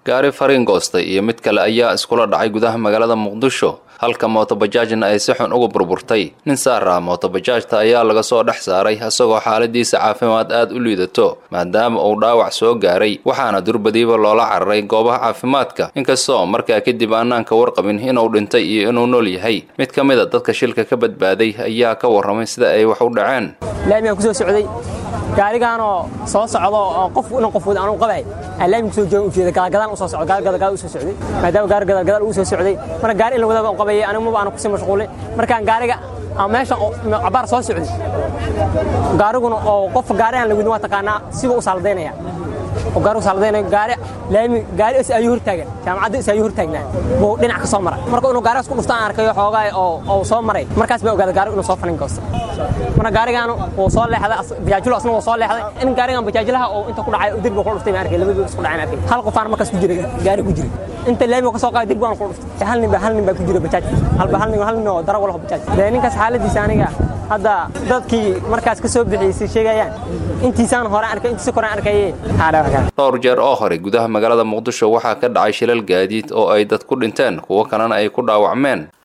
gaari fariin goostay iyo mid kale ayaa iskula dhacay gudaha magaalada muqdisho halka mootobajaajna ay si xun uga burburtay nin saara mootobajaajta ayaa laga soo dhex saaray isagoo xaaladiisa caafimaad aad u liidato maadaama uu dhaawac soo gaaray waxaana durbadiiba loola cararay goobaha caafimaadka inkastoo markaa kadib aanaan ka warqabin inuu dhintay iyo inuu nool yahay mid ka mid a dadka shilka ka badbaaday ayaa ka warramay sida ay wax u dhaceen laamigaan kusoo socday gaarigaanoo soo socdo oo qof inan qof wada anugu qabay aan laamiga kusoo joogan ujeeda gadaalgadaan u soo socdo gaari gadaalgadaal u soo socday maadaama gaari gadaalgadaal uu soo socday marka gaari in la wadaba u qabayay anigu maba aanu kusii mashquulay markaan gaariga aan meesha cabaar soo socday gaariguna oo qof gaari aan la wadin waa taqaanaa siba u saaldaynaya oo gaari u saaldaynaya gaari laami gaari is ayuu hortaagan jaamacadda is ayuu hortaagnaa buu dhinac ka soo maray marka inuu gaarigaas ku dhufto aan arkayo xoogaa oo oo soo maray markaas baa ogaaday gaarigu inuu soo falin goosto marka gaarigaan wuu soo leexday bajaajilo asna wuu soo leexday in gaarigan bajaajilaha oo inta ku dhacay derbiga ku dhuftay ma arkay labadii isku dhacay arkay hal qofaan markaas ku jiray gaari ku jiray inta laamiga ka soo qaaday derbigaan ku dhuftay hal nin baa hal nin baa ku jiray bajaaj halba hal nin hal nin oo darawal oo bajaaj dee ninkaas xaaladiisa aniga hadda dadkii markaas ka soo bixiyey sheegayaan intiisaan hore arkay intiisa kore arkayeen dhowr jeer oo hore gudaha magaalada muqdisho waxaa ka dhacay shilal gaadiid oo ay dad ku dhinteen kuwo kalena ay ku dhaawacmeen